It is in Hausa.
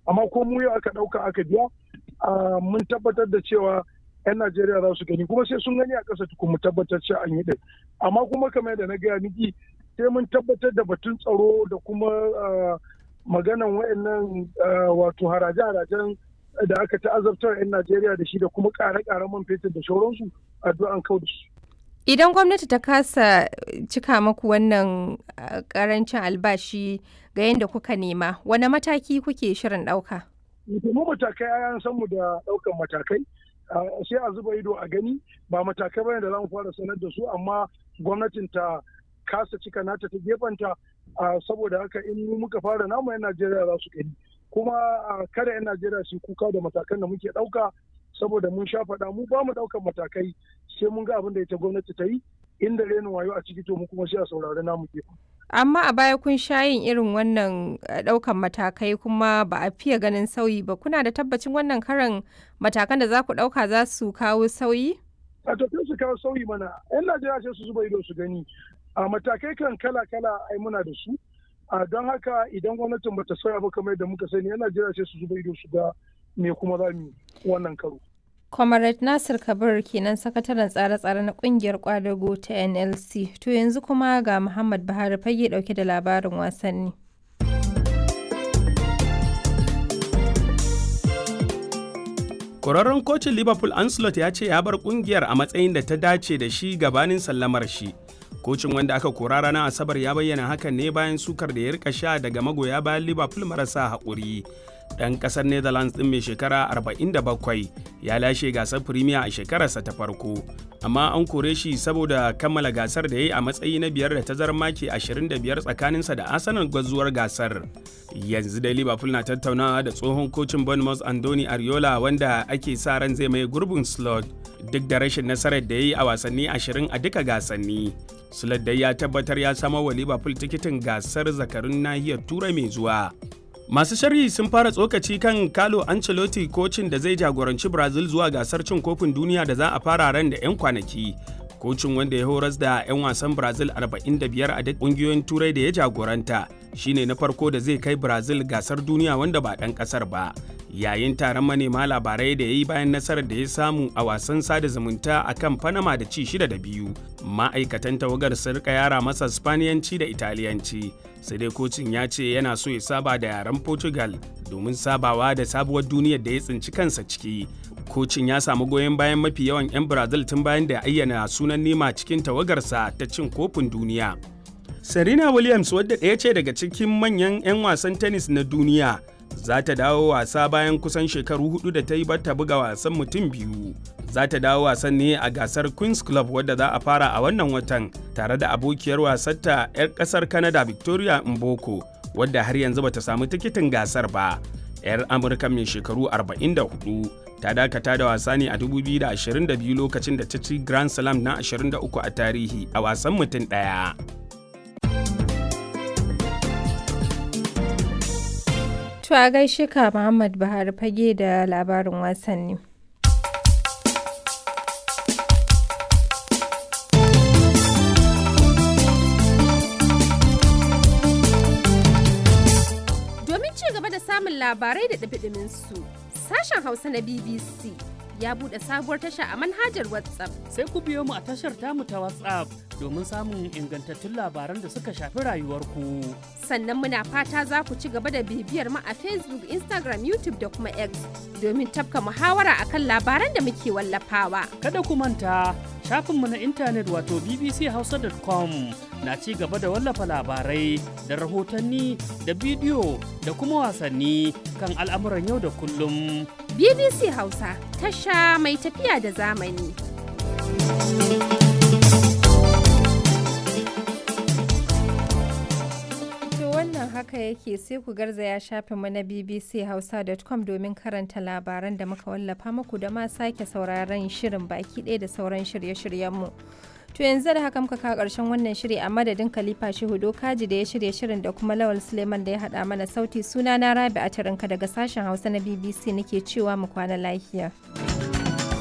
amma ko mu yau aka ɗauka aka biya mun tabbatar da cewa 'yan Najeriya za su gani kuma sai sun gani a ƙasa tukun mu tabbatar cewa an yi ɗin amma kuma kamar yadda na gaya miki sai mun tabbatar da batun tsaro da kuma maganan wayannan wato haraje-harajen da aka ta'azabtar 'yan Najeriya da shi da kuma ƙare-ƙaren man fetur da shauransu addu'an kau da su. Idan gwamnati ta kasa cika maku wannan karancin albashi ga yadda kuka nema, wane mataki kuke shirin ɗauka? Mu matakai an san mu da ɗaukan matakai. sai a zuba ido a gani ba matakai bane da za mu fara sanar da su amma gwamnatin ta kasa cika nata ta gefanta saboda haka in muka fara namu 'yan Najeriya za su gani kuma kada 'yan Najeriya su kuka da matakan da muke ɗauka saboda mun sha faɗa mu ba mu ɗaukan matakai sai mun ga abin da ita gwamnati ta yi inda renin wayo a ciki to mu kuma sai a saurari namu gefen. amma a baya kun sha yin irin wannan ɗaukan matakai kuma ba a fiye ganin sauyi ba kuna da tabbacin wannan karan matakan da za ku ɗauka za su kawo sauyi? a to su kawo sauyi mana yan najeriya sai su zuba ido su gani a matakai kan kala kala ai muna da su a don haka idan gwamnatin bata sauya ba kamar yadda muka sani yan najeriya sai su zuba ido su ga me kuma za mu wannan karo Comrade Nasir Kabir kenan sakataren tsare-tsare na kungiyar kwadago ta NLC. To yanzu kuma ga Muhammad Buhari fage dauke da labarin wasanni. Kwararren kocin Liverpool Ancelot ya ce ya bar kungiyar a matsayin da ta dace da shi gabanin sallamar shi. Kocin wanda aka kora ranar Asabar ya bayyana hakan ne bayan sukar da ya rika sha daga magoya bayan Liverpool marasa haƙuri. ɗan ƙasar netherlands ɗin mai shekara 47 ya lashe gasar premier a shekararsa ta farko amma an kore shi saboda kammala gasar da ya yi a matsayi na biyar da tazarar maki 25 tsakaninsa da arsenal gwazuwar gasar yanzu dai liverpool na tattaunawa da tsohon kocin bournemouth andoni ariola wanda ake sa ran zai mai gurbin slot duk da rashin nasarar da ya yi a wasanni 20 a duka gasanni slot dai ya tabbatar ya samar wa liverpool tikitin gasar zakarun nahiyar turai mai zuwa Masu sharhi sun fara tsokaci kan Carlo Ancelotti kocin da zai jagoranci Brazil zuwa gasar cin kofin duniya da za a fara ran da 'yan kwanaki. Kocin wanda ya horas da 'yan wasan Brazil 45 a duk ƙungiyoyin turai da ya jagoranta shine na farko da zai kai Brazil gasar duniya wanda ba ɗan ƙasar ba. Yayin taron manema labarai da ya yi bayan nasarar da ya samu a wasan sada zumunta a kan Panama da ci shida da biyu. Ma'aikatan tawagar sun rika yara masa Spaniyanci da Italiyanci. sai dai kocin ya ce yana so ya saba da yaren portugal domin sabawa da sabuwar duniyar da ya tsinci kansa ciki kocin ya samu goyon bayan mafi yawan 'yan brazil tun bayan da ya ayyana sunan nema cikin tawagarsa ta cin kofin duniya serena williams wadda ɗaya ce daga cikin manyan 'yan wasan tennis na duniya za ta dawo wasa bayan kusan shekaru hudu da ta yi bata buga wasan mutum biyu za ta dawo wasan ne a gasar queens club wadda za a fara a wannan watan tare da abokiyar wasarta 'yar kasar canada victoria mboko wadda har yanzu bata samu tikitin gasar ba 'yar amurka mai shekaru 44 ta dakata da wasa ne a 2022 lokacin da ta ci grand slam na 23 a tarihi a wasan mutum ɗaya. To a gaishe ka Muhammad Buhari fage da labarin wasanni. Domin ci gaba da samun labarai da ɗabiɗimin su, sashen Hausa na BBC ya buɗe sabuwar tasha a manhajar WhatsApp. Sai ku biyo mu a tashar tamu ta WhatsApp domin samun ingantattun labaran da suka shafi rayuwarku. Sannan muna fata za ku ci gaba da bibiyar mu a Facebook, Instagram, YouTube da kuma X domin tafka muhawara akan labaran da muke wallafawa. Kada ku manta shafinmu na intanet wato bbchausa.com na ci gaba da wallafa labarai da rahotanni da bidiyo da kuma wasanni kan al'amuran yau da kullum. BBC Hausa tasha mai tafiya da zamani. wannan haka yake sai ku garzaya shafinmu na bbchausa.com domin karanta labaran da muka wallafa muku da ma sake sauraron shirin baki ɗaya da sauran shirye-shiryenmu. To yanzu da haka muka kawo ƙarshen wannan shiri a madadin Khalifa Shehu Kaji da ya shirya shirin da kuma Lawal Suleiman da ya haɗa mana sauti suna na Rabi a daga sashen Hausa na BBC nake cewa mu kwana lafiya.